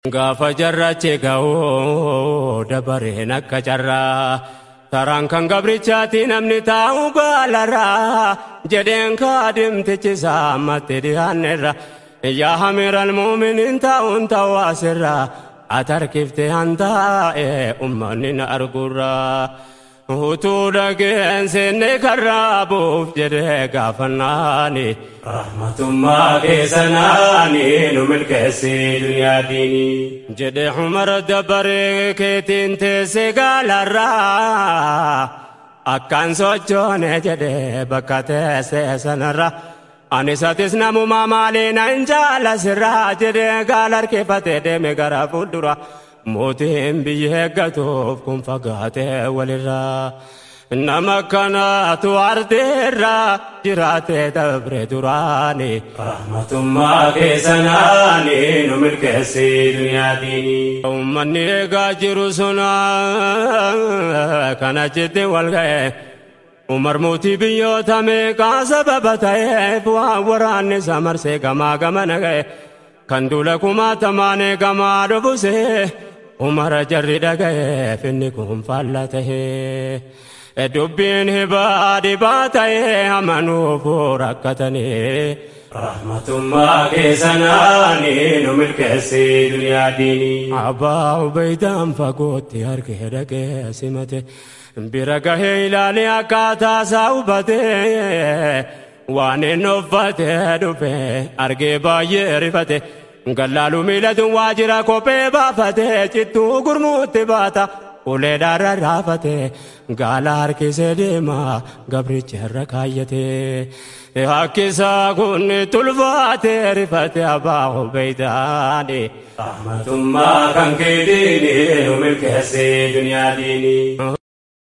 Gaafa jarrachi ga'uu dabareen akka carraa taraan kan gabrichaati namni taa'u baalarraa jedheen kaadimtichi saammatti dhiyaannerra yaa hamiral muuminiin taa'uun ta'u asirraa atarkifte hantaa'e ummanni na argurraa. utuu dhageen seenne karraa buuf jedhee gaafannaani rahmatummaa keessanaani nu milkeessi duniyaa diini jedhe umar dabaree keetiin teesse gaalarraa akkaan sochoone jedhe bakka teesse sanarra anis atis namumaa maaliina hin jaalasirraa jedhe gaala harkifate deeme gara fuuldura. mootiin biyya eeggatuuf kun fagaatee walirraa nama kanaatu ardeerraa jiraatee dabre duraani rahmatummaa keessanaani nu milkeessi duniyaatiin ummanni eegaa jiru suna kana jetti wal ga'e umar mootii biyyoota meeqaa sababa ta'eef waan waraanni isa marsee gamaa gamana ga'e kan duula kumaatamaan eegamaa dhufusee umara jarri dhaga'eef inni kun faalla tahee dubbiin hibaa dhibaa tahee amanuuf rakkatanii rahmatummaa keessanaani nu milkeessi duniyaa diini abbaa ubeydaan fagootti argee dhagee simate bira gahee ilaalee akkaataa isaa hubatee waan inni uffatee dhufe argee baay'ee rifate gallaalu miilatuun waajjira kophee baafatee cittuu gurmuutti baata ulee dhaarra raafate gaala harkisee deema gabricha irra kaayyate hakkisaa kun tulfaatee rifate abbaa ubeeydaani rahmatummaa kan keetiini nu milkeessee duniyaa diini.